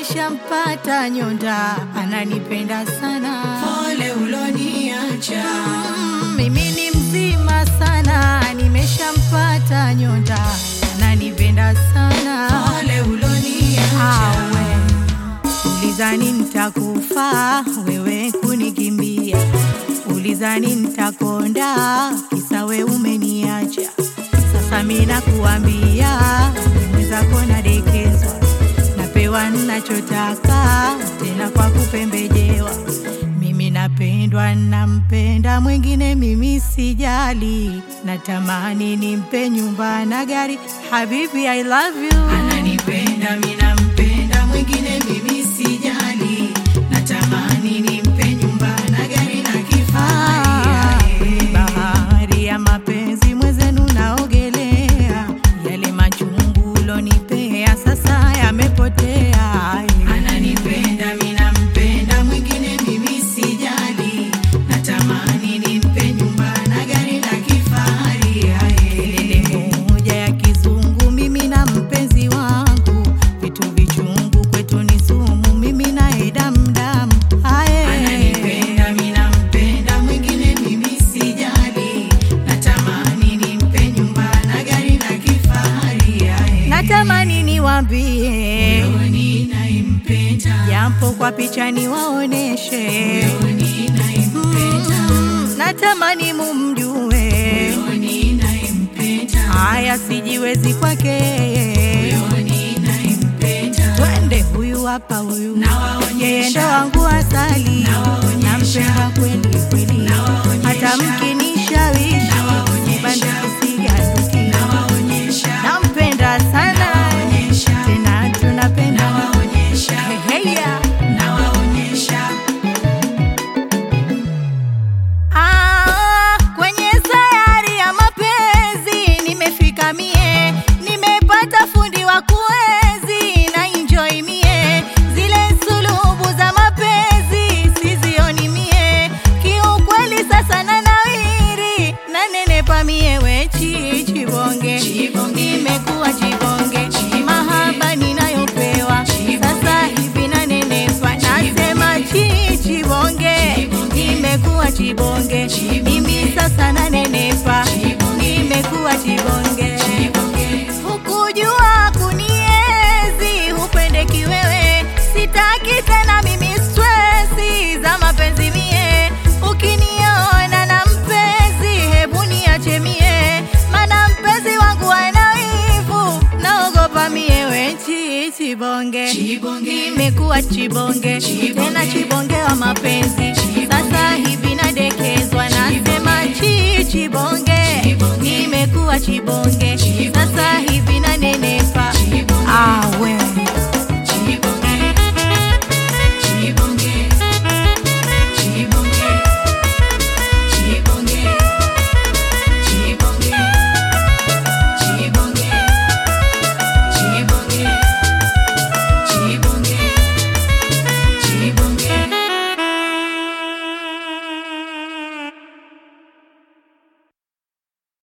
nimeshampata nyonda, ananipenda sana. Pole uloniacha, Mm, mimi ni mzima sana, nimeshampata nyonda, ananipenda sana. pole uloniacha, Awe ulizani nitakufa, wewe kunikimbia, ulizani nitakonda, kisa we umeniacha. Sasa mimi nakuambia, mwenzako nadekezwa, napewa ninachotaka, tena kwa kupembejewa. Mimi napendwa, nampenda mwingine, mimi sijali, natamani nimpe nyumba na gari. Habibi, I love you. ananipenda mimi nampenda, mwingine mimi sijali, natamani nimpe nyumba na gari na Ah, kifahari. bahari ya mapenzi mwezenu naogelea, yale machungu ulonipea sasa yamepotea. Ananipenda mimi nampenda, mwingine mimi sijali, natamani nimpe nyumba na gari la kifahari. Kelele moja ya kizungu, mimi na mpenzi wangu, vitu vichungu kwetu ni sumu, mimi naye damdam. Ananipenda mimi nampenda, mwingine mimi sijali, natamani nimpe nyumba na gari la kifahari. Natamani niwambie Moyoni naimpenda, japo kwa picha niwaoneshe, moyoni naimpenda, Mm, natamani mumjue moyoni naimpenda, haya sijiwezi kwake moyoni naimpenda. twende huyu hapa huyu Nawaonyesha. yeye ndo wangu asali Nawaonyesha. nampenda kweli kweli Nawaonyesha. hata mkinishawishi Nawaonyesha. bandukusigaduki Nawaonyesha, nampenda sana nawaonyesha, tena tunapenda nawaonyesha, Heya. nawaonyesha. Ah, kwenye sayari ya mapenzi nimefika mie, nimepata fundi wa kuenzi na enjoy mie, zile sulubu za mapenzi sizioni mie, kiukweli sasa na nawiri na nenepa mie wechi chibonge, Chibonge. nimekuwa chibonge, mahaba ninayopewa sasa hivi na nenepa, nasema chi chibonge, nimekuwa chibonge, mimi sasa na nenepa, nimekuwa chibonge. Hukujua kuniezi, hupendeki wewe, sitaki tena mimi stresi za mapenzi mie. Ukiniona na mpenzi, hebu niache mie, mana mpenzi wangu ana wivu, naogopa mie wechi chibonge, Chibonge. nimekuwa chibonge, tena chibonge wa mapenzi, sasa hivi nadekezwa, nasema chi chibonge